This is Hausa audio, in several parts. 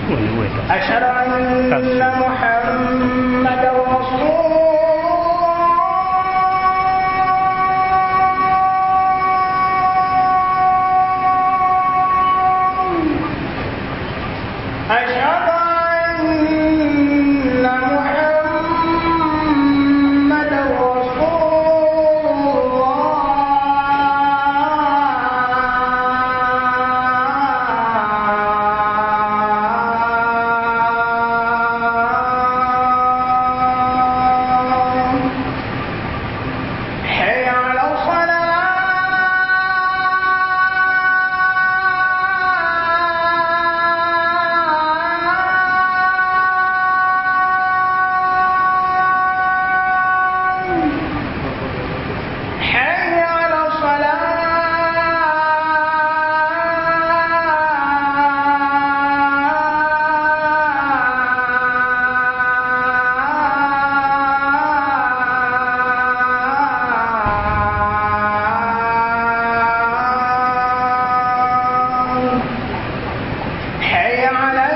أشهد أن محمد رسول أشهد أن محمد رسول الله حي على الصلاة حي على الصلاة حي على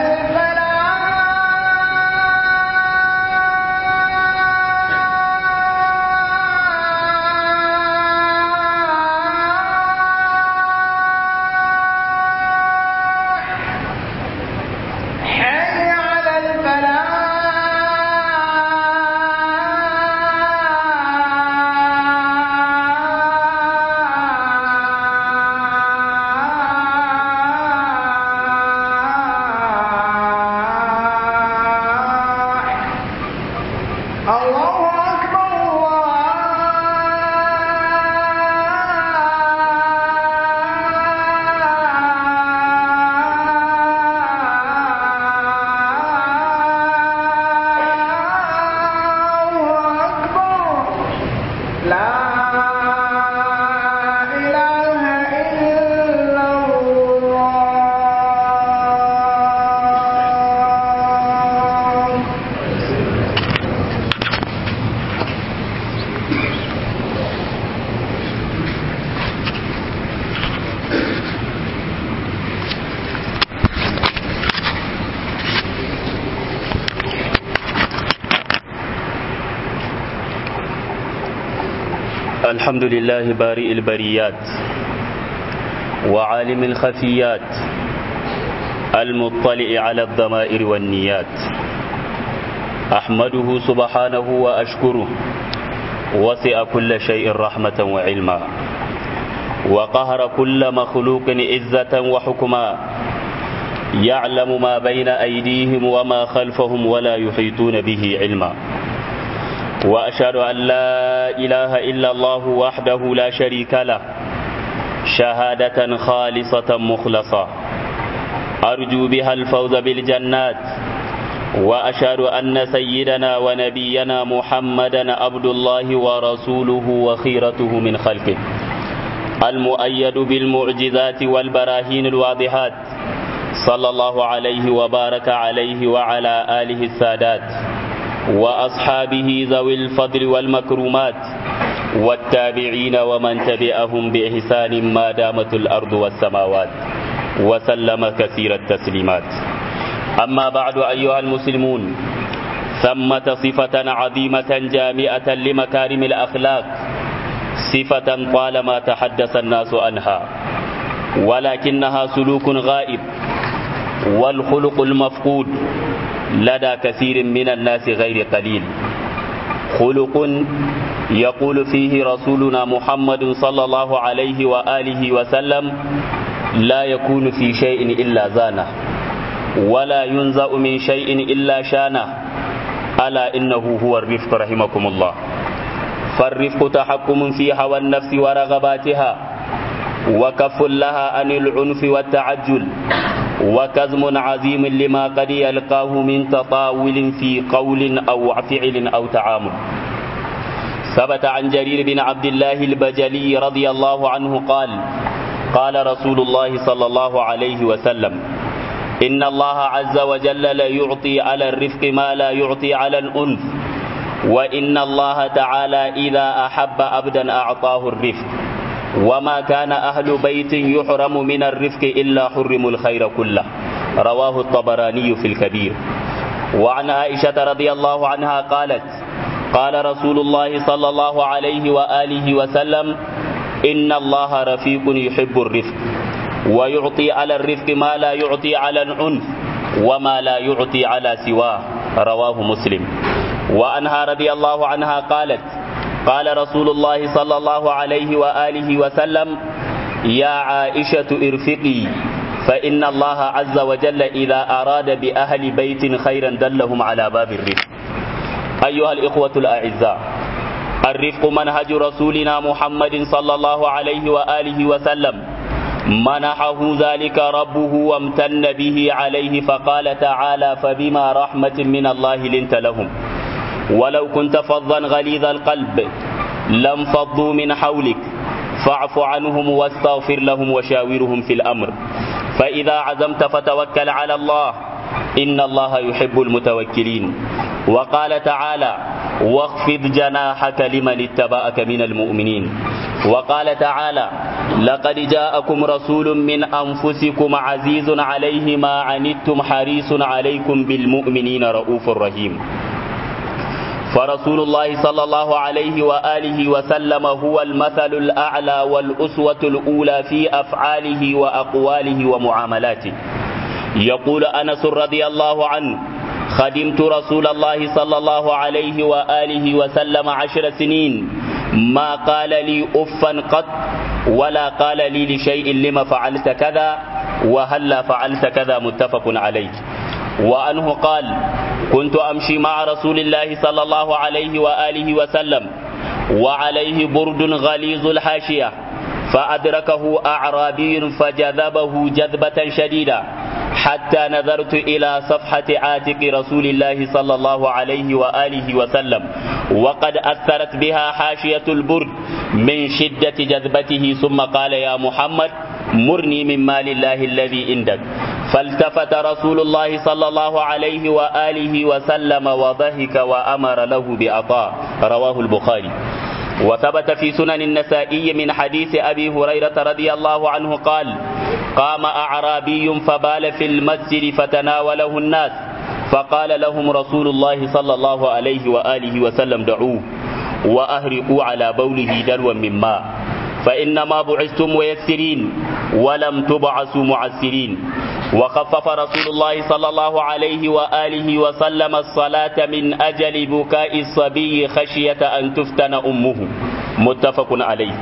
الفلاح حي على الفلاح الله أكبر الله أكبر لا إله إلا الله الحمد لله بارئ البريات وعالم الخفيات المطلع على الضمائر والنيات أحمده سبحانه وأشكره وسع كل شيء رحمة وعلما وقهر كل مخلوق عزة وحكما يعلم ما بين أيديهم وما خلفهم ولا يحيطون به علما وأشهد أن لا إله إلا الله وحده لا شريك له شهادة خالصة مخلصة أرجو بها الفوز بالجنات وأشهد أن سيدنا ونبينا محمدا عبد الله ورسوله وخيرته من خلقه المؤيد بالمعجزات والبراهين الواضحات صلى الله عليه وبارك عليه وعلى آله السادات وأصحابه ذوي الفضل والمكرمات والتابعين ومن تبعهم بإحسان ما دامت الأرض والسماوات وسلم كثير التسليمات أما بعد أيها المسلمون ثمة صفة عظيمة جامعة لمكارم الأخلاق صفة طالما تحدث الناس عنها ولكنها سلوك غائب والخلق المفقود لدى كثير من الناس غير قليل خلق يقول فيه رسولنا محمد صلى الله عليه وآله وسلم لا يكون في شيء إلا زانه ولا ينزأ من شيء إلا شانه ألا إنه هو الرفق رحمكم الله فالرفق تحكم في هوى النفس ورغباتها وكف لها عن العنف والتعجل وكزم عظيم لما قد يلقاه من تطاول في قول أو فعل أو تعامل ثبت عن جرير بن عبد الله البجلي رضي الله عنه قال قال رسول الله صلى الله عليه وسلم إن الله عز وجل لا يعطي على الرفق ما لا يعطي على الأنف وإن الله تعالى إذا أحب أبدا أعطاه الرفق وما كان أهل بيت يحرم من الرفق إلا حرموا الخير كله رواه الطبراني في الكبير وعن عائشة رضي الله عنها قالت قال رسول الله صلى الله عليه وآله وسلم إن الله رفيق يحب الرفق ويعطي على الرفق ما لا يعطي على العنف وما لا يعطي على سواه رواه مسلم وعنها رضي الله عنها قالت قال رسول الله صلى الله عليه وآله وسلم يا عائشة ارفقي فإن الله عز وجل إذا أراد بأهل بيت خيرا دلهم على باب الرفق أيها الإخوة الأعزاء الرفق منهج رسولنا محمد صلى الله عليه وآله وسلم منحه ذلك ربه وامتن به عليه فقال تعالى فبما رحمة من الله لنت لهم ولو كنت فظا غليظ القلب لم فضوا من حولك فاعف عنهم واستغفر لهم وشاورهم في الأمر فإذا عزمت فتوكل على الله إن الله يحب المتوكلين وقال تعالى واخفض جناحك لمن اتبعك من المؤمنين وقال تعالى لقد جاءكم رسول من أنفسكم عزيز عليه ما عنتم حريص عليكم بالمؤمنين رؤوف رحيم فرسول الله صلى الله عليه وآله وسلم هو المثل الأعلى والأسوة الأولى في أفعاله وأقواله ومعاملاته يقول أنس رضي الله عنه خدمت رسول الله صلى الله عليه وآله وسلم عشر سنين ما قال لي أفا قط ولا قال لي لشيء لما فعلت كذا وهلا فعلت كذا متفق عليه وأنه قال كنت أمشي مع رسول الله صلى الله عليه وآله وسلم وعليه برد غليظ الحاشية فأدركه أعرابي فجذبه جذبة شديدة حتى نظرت إلى صفحة عاتق رسول الله صلى الله عليه وآله وسلم وقد أثرت بها حاشية البرد من شدة جذبته ثم قال يا محمد مرني من مال الله الذي عندك فالتفت رسول الله صلى الله عليه وآله وسلم وضحك وأمر له بعطاء رواه البخاري وثبت في سنن النسائي من حديث أبي هريرة رضي الله عنه قال قام أعرابي فبال في المسجد فتناوله الناس فقال لهم رسول الله صلى الله عليه وآله وسلم دعوه وأهرقوا على بوله دلوا من ماء فإنما بعثتم ميسرين ولم تبعثوا معسرين وخفف رسول الله صلى الله عليه وآله وسلم الصلاة من أجل بكاء الصبي خشية أن تفتن أمه متفق عليه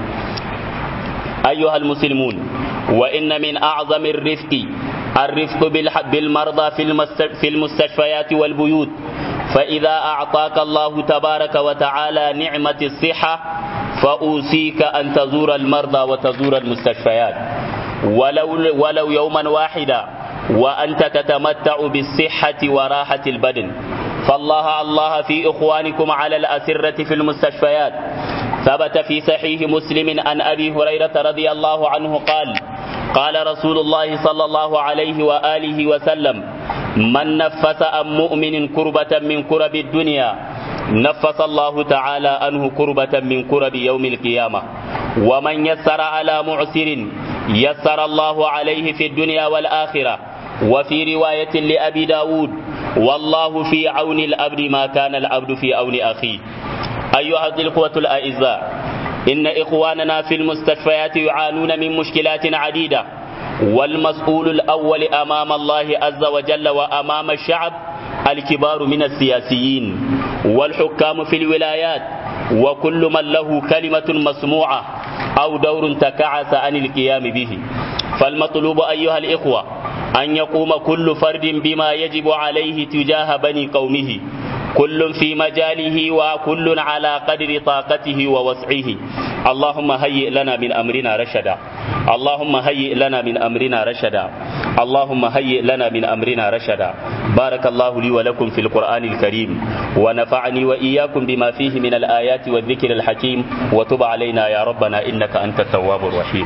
أيها المسلمون وإن من أعظم الرفق الرفق بالمرضى في المستشفيات والبيوت فإذا أعطاك الله تبارك وتعالى نعمة الصحة فأوصيك أن تزور المرضى وتزور المستشفيات ولو, ولو يوما واحدا وأنت تتمتع بالصحة وراحة البدن فالله الله في إخوانكم على الأسرة في المستشفيات ثبت في صحيح مسلم عن أبي هريرة رضي الله عنه قال قال رسول الله صلى الله عليه وآله وسلم من نفس عن مؤمن كربة من كرب الدنيا نفس الله تعالى عنه كربة من كرب يوم القيامة ومن يسر على معسر يسر الله عليه في الدنيا والآخرة وفي رواية لأبي داود والله في عون الأبد ما كان العبد في عون أخيه أيها الإخوة الأعزاء إن إخواننا في المستشفيات يعانون من مشكلات عديدة والمسؤول الأول أمام الله عز وجل وأمام الشعب الكبار من السياسيين والحكام في الولايات وكل من له كلمة مسموعة أو دور تكعس عن القيام به فالمطلوب أيها الإخوة أن يقوم كل فرد بما يجب عليه تجاه بني قومه كل في مجاله وكل على قدر طاقته ووسعه اللهم هيئ لنا من أمرنا رشدا اللهم هيئ لنا من أمرنا رشدا اللهم هيئ لنا من أمرنا رشدا بارك الله لي ولكم في القرآن الكريم ونفعني وإياكم بما فيه من الآيات والذكر الحكيم وتب علينا يا ربنا إنك أنت التواب الرحيم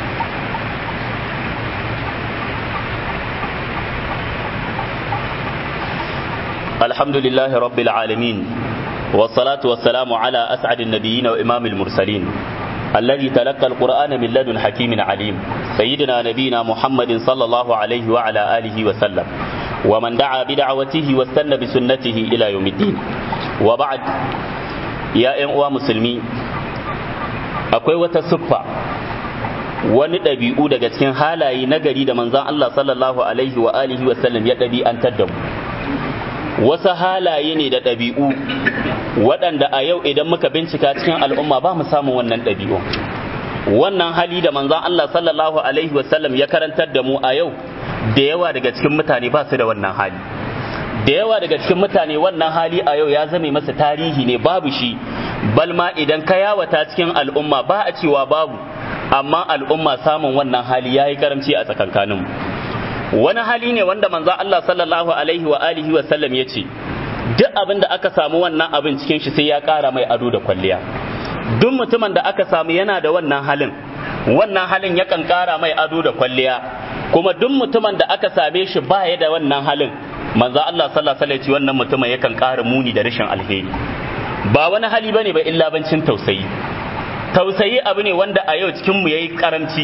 الحمد لله رب العالمين والصلاة والسلام على أسعد النبيين وإمام المرسلين الذي تلقى القرآن من لدن حكيم عليم سيدنا نبينا محمد صلى الله عليه وعلى آله وسلم ومن دعا بدعوته واستنى بسنته إلى يوم الدين وبعد يا أيها مسلمين akwai wata siffa wani ɗabi'u daga cikin halaye na gari da manzan Allah sallallahu alaihi wa alihi wa sallam ya ɗabi'antar da mu wasu halaye ne da ɗabi'u waɗanda a yau idan muka bincika cikin al'umma ba mu samun wannan ɗabi'u wannan hali da manzan Allah sallallahu alaihi wa sallam ya karantar da mu a yau da yawa daga cikin mutane ba su da wannan hali da yawa daga cikin mutane wannan hali a yau ya zame masa tarihi ne babu shi balma idan ka yawata cikin al'umma ba a cewa babu amma al'umma samun wannan hali ya yi karamci a tsakankaninmu wani hali ne wanda manzo Allah sallallahu alaihi wa alihi wa sallam ya ce duk abin da aka samu wannan abin cikin shi sai ya ƙara mai ado da kwalliya duk mutumin da aka samu yana da wannan halin wannan halin yakan ƙara mai ado da kwalliya kuma duk mutumin da aka same shi baya da wannan halin manzo Allah sallallahu alaihi wa sallam wannan mutumin yakan ƙara muni da rashin alheri ba wani hali bane ba illa bancin tausayi tausayi abu ne wanda a yau cikin mu yayi karanci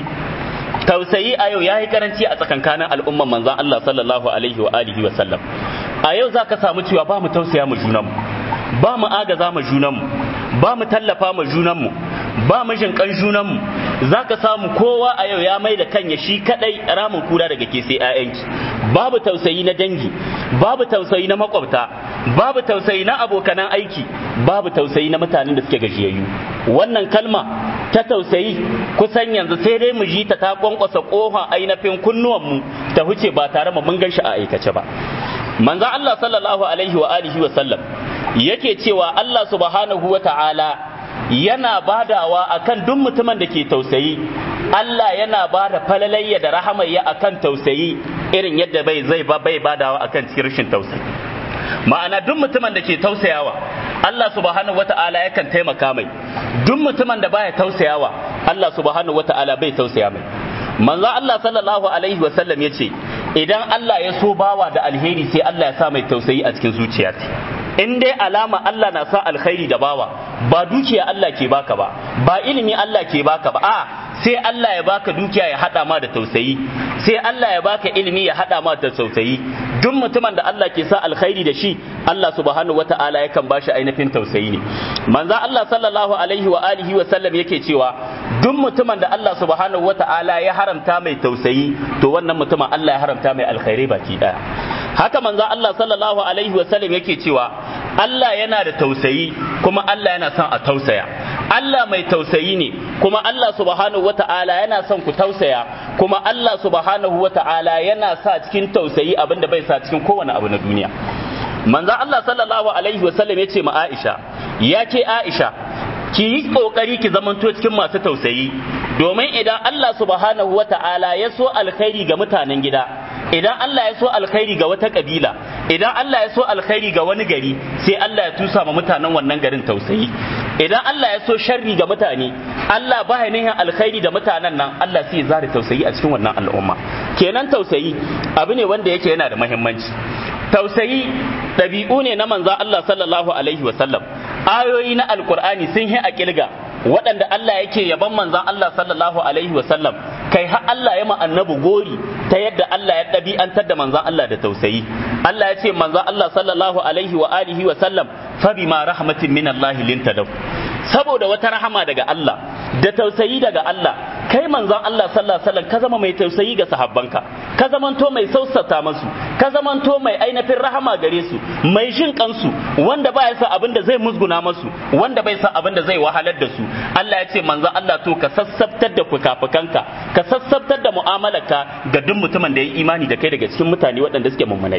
tausayi a yau yayi karanci a tsakankanin al'umman manzon Allah sallallahu alaihi wa alihi wa sallam a yau zaka samu cewa ba mu tausaya mu junanmu ba mu agaza mu junanmu ba mu tallafa mu junanmu ba mu jinkan junanmu zaka samu kowa a yau ya mai da kanya shi kadai ramin kura daga ke sai 'ya'yanki babu tausayi na dangi babu tausayi na makwabta babu tausayi na abokanan aiki babu tausayi na mutanen da suke gajiyayyu wannan kalma ta tausayi kusan yanzu sai dai mu ji ta ta kwankwasa kofa ainihin kunnuwanmu ta huce ba tare mu mun ganshi a aikace ba manzon Allah sallallahu alaihi wa alihi wa sallam yake cewa Allah subhanahu wa ta'ala yana badawa akan duk mutumin da ke tausayi Allah yana bada falalayya da rahamayya akan tausayi irin yadda bai zai ba bai badawa akan cikin rashin tausayi ma'ana duk mutumin da ke tausayawa Allah subhanahu wata'ala yakan taimaka mai duk mutumin da baya tausayawa Allah subhanahu wata'ala bai tausaya mai manzo Allah sallallahu alaihi wa sallam yace idan Allah ya so bawa da alheri sai Allah ya sa mai tausayi a cikin zuciyarsa in dai alama Allah na sa alkhairi da bawa ba dukiya Allah ke baka ba ba ilimi Allah ke baka ba a sai Allah ya baka dukiya ya hada ma da tausayi sai Allah ya baka ilimi ya hada ma da tausayi duk mutumin da Allah ke sa alkhairi da shi Allah subhanahu wata'ala yakan bashi ainihin tausayi ne manzo Allah sallallahu alaihi wa alihi wa sallam yake cewa duk mutumin da Allah subhanahu wata'ala ya haramta mai tausayi to wannan mutumin Allah ya haramta mai alkhairi baki daya haka manzo Allah sallallahu alaihi wa sallam yake cewa Allah yana da tausayi kuma Allah yana son a tausaya Allah mai tausayi ne kuma Allah subhanahu wata'ala yana son ku tausaya kuma Allah subhanahu wata'ala yana sa cikin tausayi abinda bai sa cikin kowane abu na duniya manzo Allah sallallahu alaihi wasallam ya ce ma Aisha ya ce Aisha ki yi kokari ki zamanto cikin masu tausayi domin idan Allah subhanahu wata'ala ya so alkhairi ga mutanen gida idan Allah ya so alkhairi ga wata kabila idan Allah ya so alkhairi ga wani gari sai Allah ya tusa ma mutanen wannan garin tausayi idan Allah ya so sharri ga mutane Allah ba ya nihin alkhairi da mutanen nan Allah sai ya zare tausayi a cikin wannan al'umma kenan tausayi abu ne wanda yake yana da muhimmanci tausayi ɗabi'u ne na manza Allah sallallahu alaihi wa sallam ayoyi na alkur'ani sun yi a kilga waɗanda Allah yake yaban manzan Allah sallallahu alaihi wa sallam kai har Allah ya ma annabi gori ta yadda Allah ya ɗabi'antar da manzan Allah da tausayi Allah ya ce manzan Allah sallallahu alaihi wa alihi wa sallam fa bima rahmatin min Allah lintadaw saboda wata rahama daga Allah da tausayi daga Allah kai manzon Allah sallallahu alaihi wasallam ka zama mai tausayi ga sahabbanka ka zamanto mai sausata masu ka zamanto mai ainihin rahama gare su mai jin kansu wanda ba ya sa abin da zai musguna masu wanda bai sa abin da zai wahalar da su Allah ya ce manzon Allah to ka sassabtar da fukafukanka ka sassabtar da mu'amalarka ga duk mutumin da ya yi imani da kai daga cikin mutane waɗanda suke mummunai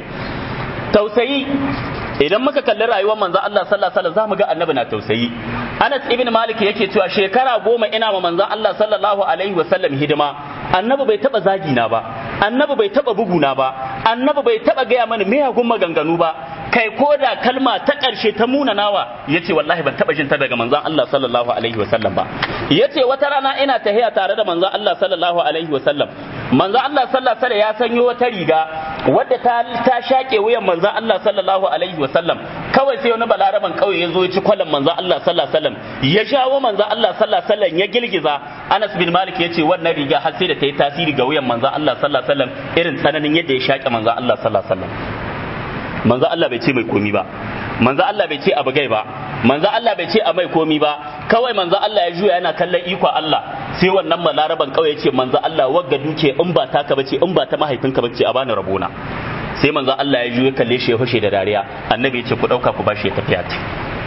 tausayi idan muka kalli rayuwar manzo Allah sallallahu alaihi wasallam zamu ga annabi na tausayi Anas ibn Malik yake cewa shekara goma ina ma manzo Allah sallallahu alaihi wasallam hidima annabi bai taba zagi na ba annabi bai taba buguna ba annabi bai taba gaya mana miyagun maganganu ba kai ko da kalma ta ƙarshe ta munanawa yace wallahi ban taba jin ta daga manzon Allah sallallahu alaihi wasallam ba yace wata rana ina tahiya tare da manzon Allah sallallahu alaihi wasallam manzon Allah sallallahu alaihi ya sanyo wata riga wadda ta ta shaƙe wuyan manzon Allah sallallahu alaihi wasallam kawai sai wani balaraban kauye ya zo ya ci kwalan manzo Allah sallallahu alaihi wasallam ya shawo manzo Allah sallallahu alaihi wasallam ya girgiza Anas bin Malik ya ce wannan riga har sai da ta yi tasiri ga wuyan manzo Allah sallallahu alaihi wasallam irin tsananin yadda ya shaƙe manzo Allah sallallahu alaihi wasallam manzo Allah bai ce mai komi ba manzo Allah bai ce abu gai ba manzo Allah bai ce a mai komi ba kawai manzo Allah ya juya yana kallon iko Allah sai wannan malaraban kawai ya ce manzo Allah wagga duke in ba taka bace in ba ta mahaifinka bace a bani rabona sai manzo Allah ya juya kalle shi ya fashe da dariya annabi ya ce ku dauka ku bashi ya tafiya ta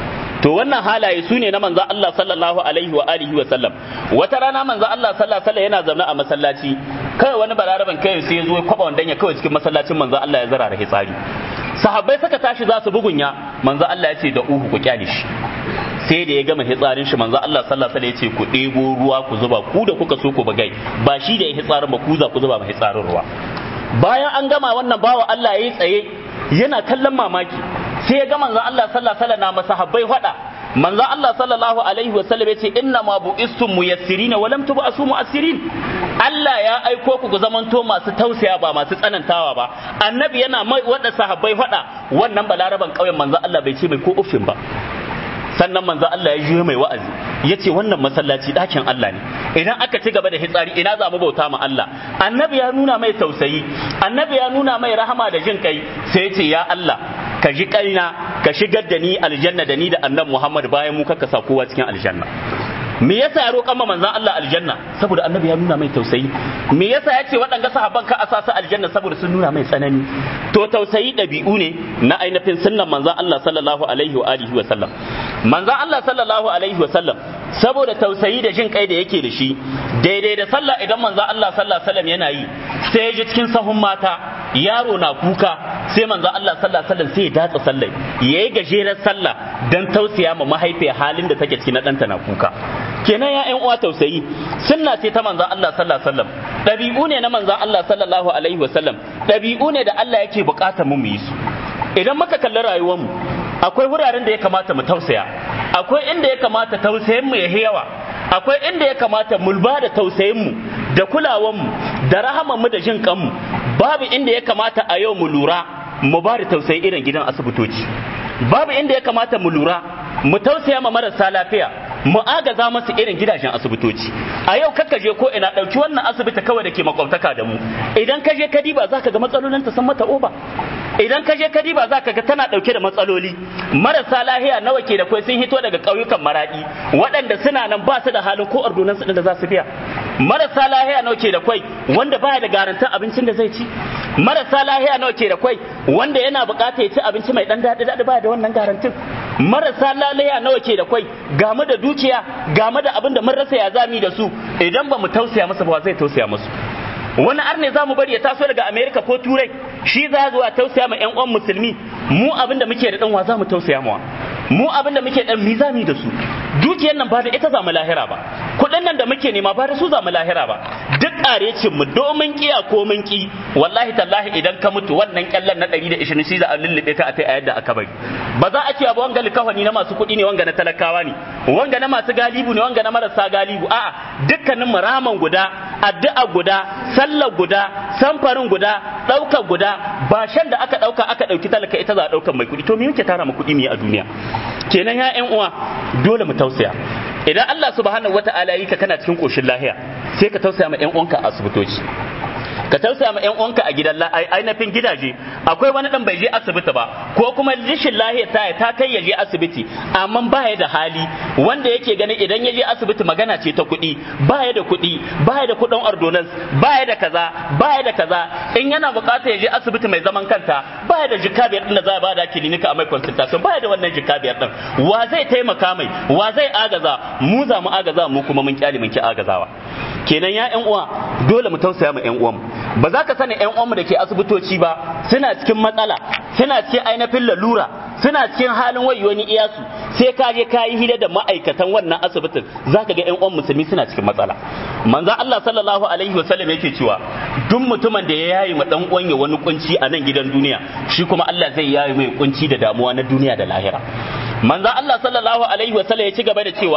to wannan halaye su ne na manzo Allah sallallahu alaihi wa alihi wa sallam wata rana manzo Allah sallallahu alaihi wa sallam yana zaune a masallaci kai wani balaraban kai sai ya zo ya kwaba wandan ya kawai cikin masallacin manzo Allah ya zara da hitsari sahabbai suka tashi za su bugunya manzo Allah ya ce da uhu ku kyale shi sai da ya gama hitsarin shi manzo Allah sallallahu alaihi wasallam ya ce ku ɗebo ruwa ku zuba ku da kuka so ku bugai ba shi da ya hitsarin ba ku za ku zuba ba hitsarin ruwa bayan an gama wannan bawa Allah yayi tsaye yana kallon mamaki sai ya ga manzo Allah sallallahu alaihi wasallam na masahabbai fada manzo Allah sallallahu alaihi wasallam ya ce inna ma bu'istum muyassirina wa lam tub'asu mu'assirin Allah ya aiko ku ku zamanto masu tausaya ba masu tsanantawa ba annabi yana mai wada sahabbai fada wannan balaraban kauyen manzo Allah bai ce mai ko uffin ba sannan manzo Allah ya juyo mai wa'azi ya ce wannan masallaci ɗakin Allah ne idan aka ci gaba da hitsari ina za mu bauta ma Allah annabi ya nuna mai tausayi annabi ya nuna mai rahama da jin kai sai ya ce ya Allah ka ji kaina ka shigar da ni aljanna da ni da annabi Muhammad bayan mu kaka sa kowa cikin aljanna me yasa ya roƙan manzon Allah aljanna saboda annabi ya nuna mai tausayi me yasa ya ce waɗanga sahabban ka asa su aljanna saboda sun nuna mai tsanani to tausayi ɗabi'u ne na ainihin sunnan manzon Allah sallallahu alaihi wa alihi wa sallam manzon Allah sallallahu alaihi wa sallam saboda tausayi da jin kai da yake da shi daidai da sallah idan manzon Allah sallallahu alaihi wa sallam yana yi sai ya ji cikin sahun mata yaro na kuka sai manzon Allah sallallahu alaihi wa sallam sai ya datsa sallah yayi gajeren sallah dan tausaya ma mahaifiyar halin da take ciki na ɗanta na kuka kenan ya ƴan uwa tausayi sunna ce ta manzon Allah sallallahu alaihi wasallam ɗabi'u ne na manzon Allah sallallahu alaihi wasallam ɗabi'u ne da Allah yake buƙatar mu mu yi su idan muka kalli rayuwar mu akwai wuraren da ya kamata mu tausaya akwai inda ya kamata tausayin mu ya yawa akwai inda ya kamata mu ba da tausayin mu da kulawan mu da rahaman mu da jin kanmu babu inda ya kamata a yau mu lura mu ba da tausayi irin gidan asibitoci babu inda ya kamata mu lura mu tausaya ma marasa lafiya mu agaza masu irin gidajen asibitoci a yau kakka je ko ina ɗauki wannan asibiti kawai da ke makwabtaka da mu idan ka je ka diba za ka ga matsalolin ta san mata oba idan ka je ka diba za ka ga tana ɗauke da matsaloli marasa lahiya nawa ke da kwai sun hito daga ƙauyukan maraɗi waɗanda suna nan ba su da halin ko ordonansu ɗin da za su biya marasa lahiya nawa ke da kwai wanda baya da garantin abincin da zai ci marasa lahiya nawa ke da kwai wanda yana buƙatar ya ci abinci mai ɗan daɗi daɗi baya da wannan garantin marasa lalaya nawa ke da kwai game da dukiya game da abin da mun rasa ya zami da su idan ba mu tausaya masa ba zai tausaya musu wani arne za mu bari ya taso daga america ko turai shi za zuwa tausaya ma yan uwan musulmi mu abin da muke da dan wa za mu tausaya mawa mu abin da muke dan mizami da su dukiyar nan ba da ita za mu lahira ba kuɗin nan da muke nema ba da su za mu lahira ba duk ƙarecin mu domin kiya ko mun ki wallahi tallahi idan ka mutu wannan kyallan na 120 shi za a lullube ka a tai a yadda aka bari ba za a ce abu wanga likafani na masu kuɗi ne wanga na talakawa ne wanga na masu galibu ne wanga na marasa galibu a'a dukkanin mu raman guda addu'a guda sallar guda samfarin guda ɗaukar guda ba shan da aka ɗauka aka ɗauki talaka ita za a ɗaukar mai kuɗi to me muke tara mu kuɗi mu yi a duniya kenan ya ƴan uwa dole mu tausaya idan Allah subhanahu wata'ala yi ka kana cikin koshin lahiya sai ka tausaya ma ƴan uwanka a asibitoci ka tausaya ma ƴan uwanka a gidan ainihin gidaje akwai wani dan bai je asibiti ba ko kuma rishin lahiya ta ta kai ya je asibiti amma ba ya da hali wanda yake ganin idan ya je asibiti magana ce ta kuɗi ba ya da kuɗi ba ya da kuɗin ordonance ba ya da kaza ba ya da kaza in yana buƙatar ya je asibiti mai zaman kanta ba ya da jika biyar din da za a bada kilinika a mai consultation ba ya da wannan jika biyar din wa zai taimaka mai wa zai agaza mu za mu agaza mu kuma mun kyale mun ki agazawa kenan ya ƴan uwa dole mu tausaya ma ƴan uwanmu ba za ka sani ƴan uwanmu da ke asibitoci ba suna cikin matsala suna cikin ainihin lalura suna cikin halin wayoni iyasu sai ka je ka yi hira da ma'aikatan wannan asibitin za ka ga ƴan uwan musulmi suna cikin matsala manzo Allah sallallahu alaihi wa sallam yake cewa duk mutumin da ya yayi ma dan uwan ya wani kunci a nan gidan duniya shi kuma Allah zai yayi mai kunci da damuwa na duniya da lahira manzo Allah sallallahu alaihi wa sallam ya ci gaba da cewa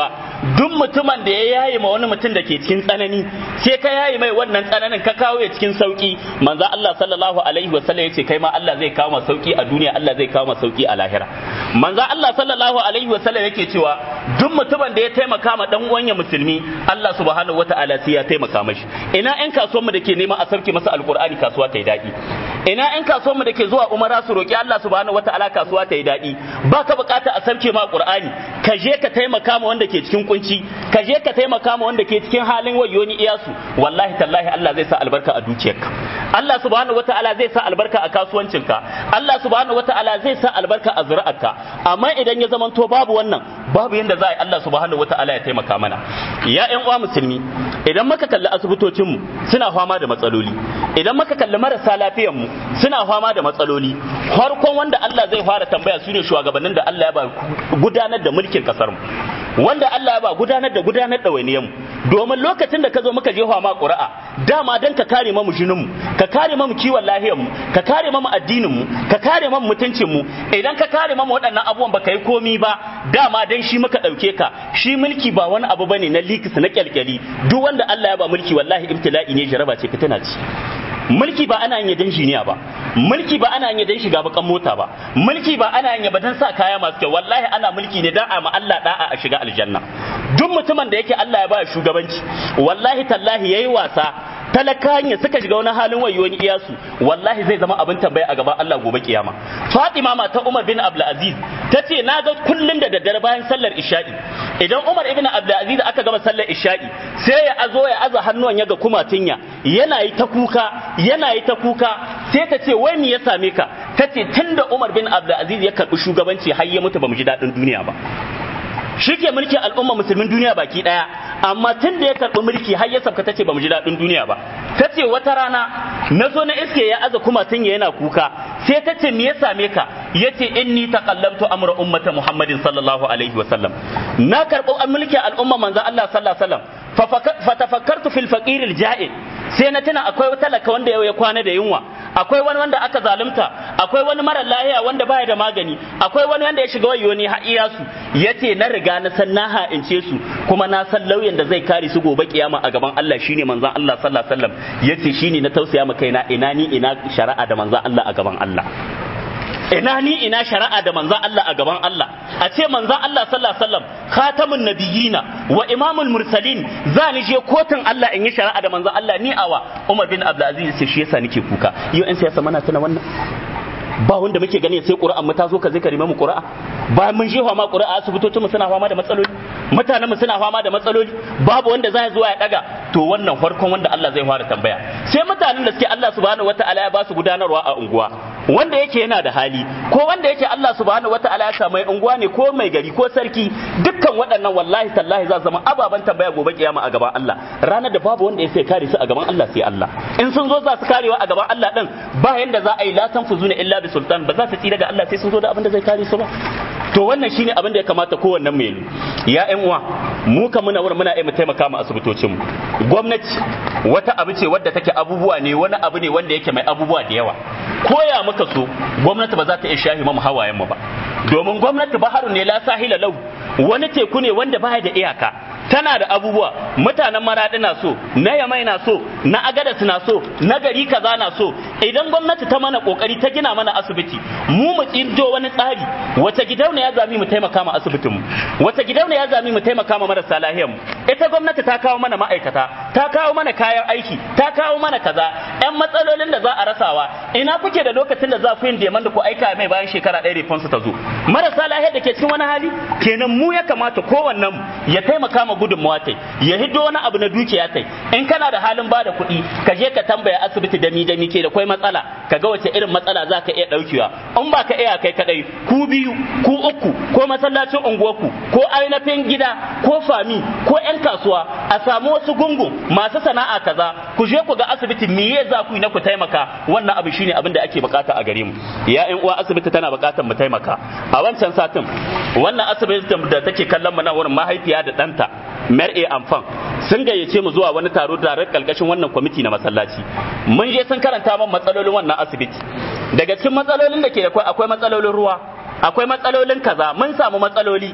duk mutumin da ya yaye ma wani mutum da ke cikin tsanani sai ka yaye mai wannan tsananin ka kawo ya cikin sauki manzo Allah sallallahu alaihi wasallam yace kai ma Allah zai kawo ma sauki a duniya Allah zai kawo ma sauki a lahira manzo Allah sallallahu alaihi wasallam yake cewa duk mutumin da ya taimaka ma dan uwan ya musulmi Allah subhanahu wataala sai ya taimaka mashi ina ƴan kasuwan mu da ke neman a sauke masa alqur'ani kasuwa ta yi daɗi ina ƴan kasuwan mu da ke zuwa umara su roki Allah subhanahu wataala kasuwa ta yi daɗi ba ka bukata a sauke ma qur'ani ka je ka taimaka ma wanda ke cikin kunci ka je ka taimaka ma wanda ke cikin halin wayoni iyasu wallahi tallahi Allah zai sa albarka a dukiyarka Allah subhanahu wataala zai sa albarka a kasuwancinka Allah subhanahu wataala zai sa albarka a zuri'arka amma idan ya zamanto babu wannan babu yanda za a yi Allah subhanahu wataala ya taimaka mana ya ƴan uwa musulmi idan muka kalli asibitocin mu suna fama da matsaloli idan muka kalli marasa lafiyar mu suna fama da matsaloli farkon wanda Allah zai fara tambaya su ne shugabannin da Allah ya ba gudanar da mulkin kasar mu wanda Allah ya ba gudanar da gudanar da wainiyan mu domin lokacin da ka zo muka je ma ƙura'a dama dan ka kare mamu jinin mu ka kare mamu kiwon lahiyar mu ka kare mamu addinin mu ka kare mamu mutuncin mu idan ka kare mamu waɗannan abubuwan baka yi komi ba dama dan shi muka ɗauke ka shi mulki ba wani abu bane na likis na kyalkyali duk wanda Allah ya ba mulki wallahi ibtila'i ne jaraba ce fitina ce mulki ba ana yin dan jiniya ba mulki ba ana yin dan shiga bakan mota ba mulki ba ana yin ba dan sa kaya masu kyau wallahi ana mulki ne dan a ma Allah da'a a shiga aljanna duk mutumin da yake Allah ya ba shugabanci wallahi tallahi yayi wasa talakan ya suka shiga wani halin wayoni iyasu wallahi zai zama abin tambaya a gaban Allah gobe kiyama Fatima mata Umar bin Abdul Aziz tace na ga kullun da daddare bayan sallar isha'i idan Umar ibn Abdul Aziz aka gama sallar isha'i sai ya azo ya aza hannuwan ya ga kumatinya yana yi ta kuka yana yi ta kuka sai ta ce wai me ya same ka tace tunda Umar bin Abdul Aziz ya karbi shugabanci har ya mutu bamu ji dadin duniya ba shi ke mulkin al'umma musulmin duniya baki daya amma tun da ya karɓi mulki har ya sabka tace bamu ji daɗin duniya ba tace wata rana na zo na iske ya aza kuma tun yana kuka sai tace me ya same ka yace inni taqallamtu amra ummata muhammadin sallallahu alaihi wa sallam na karɓi mulki al'umma manzo Allah sallallahu alaihi wa sallam fatafakkartu fil faqir al ja'il sai na tuna akwai talaka wanda yau ya kwana da yunwa akwai wani wanda aka zalunta akwai wani mara lahiya wanda baya da magani akwai wani wanda ya shiga wayo ne ha'iya su yace na riga na san na ha'ince su kuma na san lauyan da zai kare su gobe kiyama a gaban Allah shine manzon Allah sallallahu alaihi wasallam yace shine na tausaya ma kaina ina ni ina shari'a da manzon Allah a gaban Allah ina ni ina shari'a da manzan Allah a gaban Allah a ce manzan Allah sallallahu alaihi wasallam khatamun nabiyina wa imamul mursalin za ni je kotun Allah in yi shari'a da manzan Allah ni awa Umar bin Abdul Aziz sai shi yasa nake kuka yau in siyasa mana tana wannan ba wanda muke gani sai ƙura'an mu ta zo ka zai karime mu ƙura'a bayan mun jefa ma ƙura'a asibitocin mu suna fama da matsaloli mutanen mu suna fama da matsaloli babu wanda zai zuwa ya daga to wannan farkon wanda Allah zai fara tambaya sai mutanen da suke Allah subhanahu wataala ya ba su gudanarwa a unguwa wanda yake yana da hali ko wanda yake Allah subhanahu wataala ya samu unguwa ne ko mai gari ko sarki dukkan waɗannan wallahi tallahi za su zama ababen tambaya gobe kiyama a gaban Allah ranar da babu wanda ya sai kare su a gaban Allah sai Allah in sun zo za su karewa a gaban Allah din ba yanda za a yi la tanfuzuna illa bi sultan ba za su tsira ga Allah sai sun zo da abin da zai kare su ba to wannan shine abin da ya kamata kowannen mu yi ya ƴan uwa mu kan muna wurin muna iya mu taimaka mu asibitocin mu gwamnati wata abu ce wadda take abubuwa ne wani abu ne wanda yake mai abubuwa da yawa koya muka so gwamnati ba za ta iya shahi mu hawayen mu ba domin gwamnati baharu ne la sahila lau wani teku ne wanda baya da iyaka tana da abubuwa mutanen maradi na so na yamai na so na agadas na so na gari kaza na so idan gwamnati ta mana kokari ta gina mana asibiti mu mu tsinjo wani tsari wace gidauniya ya zami mu taimaka ma asibitin mu wace gidauniya ya zami mu taimaka ma marasa lahiyar mu ita gwamnati ta kawo mana ma'aikata ta kawo mana kayan aiki ta kawo mana kaza yan matsalolin da za a rasawa ina kuke da lokacin da za ku yin deman da ku aika mai bayan shekara ɗaya response ta zo marasa lahiyar da ke cikin wani hali kenan mu ya kamata kowannen ya taimaka ma gudunmawa tai ya hiddo wani abu na dukiya tai in kana da halin ba da kuɗi ka je ka tambaya asibiti da mi da mi ke da kwai matsala ka ga wace irin matsala za ka iya ɗaukewa in ba ka iya kai kadai ku biyu ku uku ko masallacin unguwarku ko ainihin gida ko fami ko yan kasuwa a samu wasu gungun masu sana'a kaza ku je ku ga asibiti miye za ku yi na ku taimaka wannan abu shine abin da ake bukata a gare mu ya yan uwa asibiti tana bukatar mu taimaka a wancan satin wannan asibitin da take kallon mu na wurin mahaifiya da ɗanta mer'e amfan sun gayyace mu zuwa wani taro tare kalkashin wannan kwamiti na masallaci mun je sun karanta man matsalolin wannan asibiti daga cikin matsalolin da ke akwai akwai matsalolin ruwa akwai matsalolin kaza mun samu matsaloli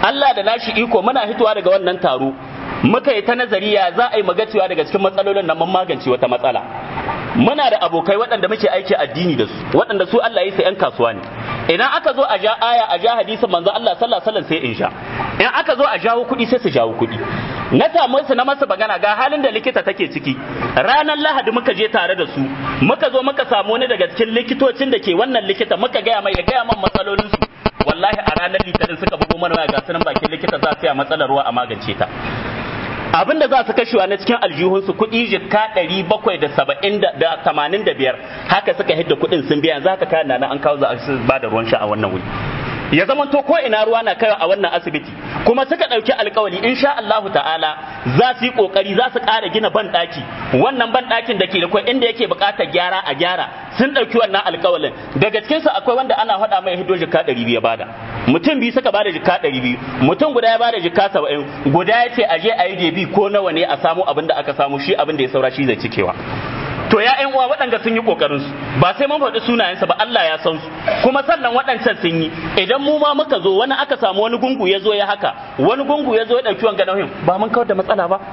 Allah da nashi iko muna hitowa daga wannan taro muka yi ta nazari ya za a yi magacewa daga cikin matsalolin nan mun magance wata matsala muna da abokai waɗanda muke aiki addini da su waɗanda su Allah ya sai yan kasuwa ne idan aka zo a ja aya a ja hadisin manzo Allah sallallahu alaihi wasallam sai in sha in aka zo a jawo kuɗi sai su jawo kuɗi na samu su na masa magana ga halin da likita take ciki ranar lahadi muka je tare da su muka zo muka samu wani daga cikin likitocin da ke wannan likita muka gaya mai ya gaya man matsalolin su wallahi a ranar litinin suka bugo mana waya ga sunan bakin likita za su yi matsalar ruwa a magance ta abin da za su kashewa na cikin aljihunsu kuɗi jikka ɗari bakwai da saba'in da tamanin da biyar haka suka hidda kuɗin sun biya za ka kayan na an kawo za a ba da ruwan sha a wannan wuri ya zama to ko ina ruwa na kaiwa a wannan asibiti kuma suka ɗauki alkawari insha Allahu ta'ala za su yi kokari za su ƙara gina ban ɗaki wannan ban ɗakin da ke da kwai inda yake buƙatar gyara a gyara sun ɗauki wannan alkawarin daga cikinsu akwai wanda ana faɗa mai hido jikka ɗari biyu bada mutum biyu suka bada jikka ɗari biyu mutum guda ya bada jikka saba'in guda ya ce aje a yi debi ko nawa ne a samu abin da aka samu shi abin da ya saura shi zai cikewa to ya ƴan uwa waɗanda sun yi ƙoƙarin su ba sai mun faɗi sunayensa ba Allah ya san su kuma sannan waɗancan sun yi idan mu ma muka zo wani aka samu wani gungu ya zo ya haka wani gungu ya zo ya ɗauki wanga nauyin ba mun kawar da matsala ba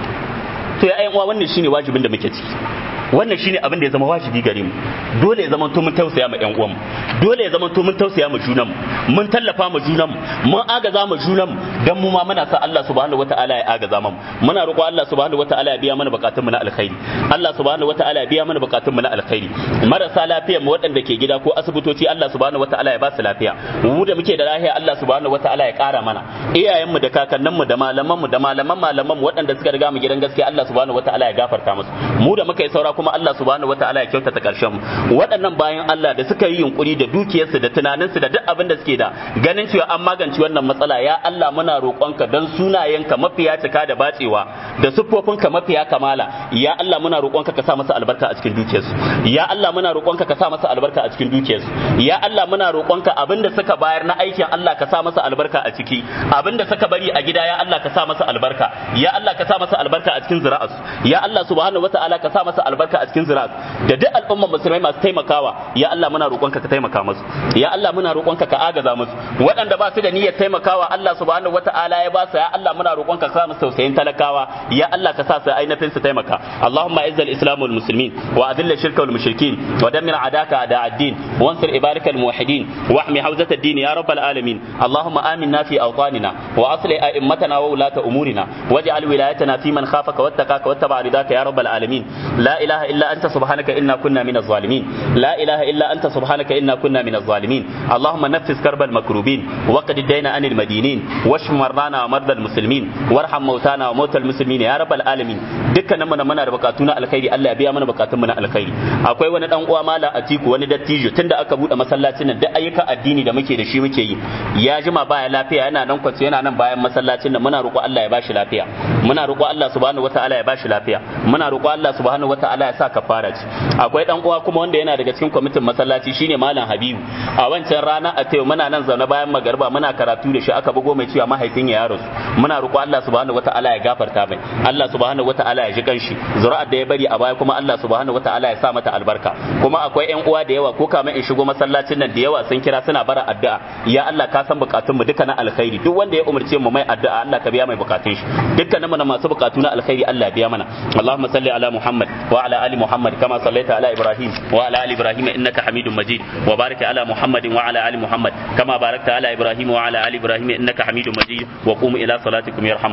to ya ƴan uwa wannan shine wajibin da muke ciki wannan shine abin da ya zama wajibi gare mu dole ya zama to mun tausaya ma ƴan uwanmu dole ya zama to mun tausaya ma junanmu mun tallafa ma junanmu mun agaza ma junanmu dan mu ma muna sa Allah subhanahu wataala ya agaza mu muna roƙo Allah subhanahu wataala ya biya mana bukatun mu na alkhairi Allah subhanahu wataala ya biya mana bukatun mu na alkhairi marasa lafiyar mu waɗanda ke gida ko asibitoci Allah subhanahu wataala ya ba su lafiya mu da muke da lafiya Allah subhanahu wataala ya ƙara mana iyayenmu da kakanninmu da malamanmu da malaman malamanmu waɗanda suka riga mu gidan gaskiya Allah subhanahu wataala ya gafarta musu mu da muka yi saura kuma Allah subhanahu wataala ya kyautata karshen mu waɗannan bayan Allah da suka yi yunkuri da dukiyarsu da tunaninsu da duk abin da suke da ganin cewa an magance wannan matsala ya Allah muna roƙonka dan sunayenka mafiya cika da bacewa da siffofinka mafiya kamala ya Allah muna roƙonka ka sa masa albarka a cikin dukiyarsu ya Allah muna roƙonka ka sa masa albarka a cikin dukiyarsu ya Allah muna roƙonka abin da suka bayar na aikin Allah ka sa masa albarka a ciki abin da suka bari a gida ya Allah ka sa masa albarka ya Allah ka sa masa albarka a cikin zira'arsu ya Allah subhanahu wataala ka sa masa albarka a cikin ziraat da duk al'ummar musulmai masu taimakawa ya Allah muna roƙonka ka taimaka musu ya Allah muna roƙonka ka agaza musu waɗanda ba su da niyyar taimakawa Allah subhanahu wata'ala ya ba su ya Allah muna roƙonka ka sa musu tausayin talakawa ya Allah ka sa su ainihin su taimaka Allahumma izzal islam wal muslimin wa adilla shirka wal mushrikin wa dammir adaka da ad-din wansur ibarakal muwahhidin wa ahmi hawzat ad-din ya rabbal alamin Allahumma aminna fi awtanina wa asli a'immatana wa ulata umurina waj'al wilayatana fi man khafaka wattaqaka wattaba ridaka ya rabbal alamin la ilaha illa أنت سبحانك إنا كنا من الظالمين لا إله إلا أنت سبحانك إنا كنا من الظالمين اللهم نفس كرب المكروبين وقد الدين عن المدينين واشف مرضانا ومرضى المسلمين وارحم موتانا وموتى المسلمين يا رب العالمين dukkanin mu muna da bukatuna alkhairi Allah ya biya mana bukatun mu na alkhairi akwai wani dan uwa mala atiku wani dattijo tunda aka bude masallacin nan duk ayyukan addini da muke da shi muke yi ya jima baya lafiya yana nan kwance yana nan bayan masallacin nan muna roƙo Allah ya bashi lafiya muna roƙo Allah subhanahu wataala ya bashi lafiya muna roƙo Allah subhanahu wataala ya sa kafara ce akwai dan uwa kuma wanda yana daga cikin kwamitin masallaci shine malam Habibu a wancan rana a tayo muna nan zaune bayan magarba muna karatu da shi aka bugo mai cewa mahaifin ya rasu muna roƙo Allah subhanahu wataala ya gafarta mai Allah subhanahu wataala ya ji kanshi zuri'ar da ya bari a baya kuma Allah subhanahu wataala ya sa mata albarka kuma akwai ƴan uwa da yawa ko kamar in shigo masallacin nan da yawa sun kira suna bara addu'a ya Allah ka san bukatun mu duka na alkhairi duk wanda ya umarce mu mai addu'a Allah ka biya mai bukatun shi dukkanin mu na masu bukatu na alkhairi Allah ya biya mana Allahumma salli ala Muhammad wa ala ali Muhammad kama sallaita ala Ibrahim wa ala ali Ibrahim innaka Hamidum Majid wa barik ala Muhammad wa ala ali Muhammad kama barakta ala Ibrahim wa ala ali Ibrahim innaka Hamidum Majid wa qum ila salatikum yarham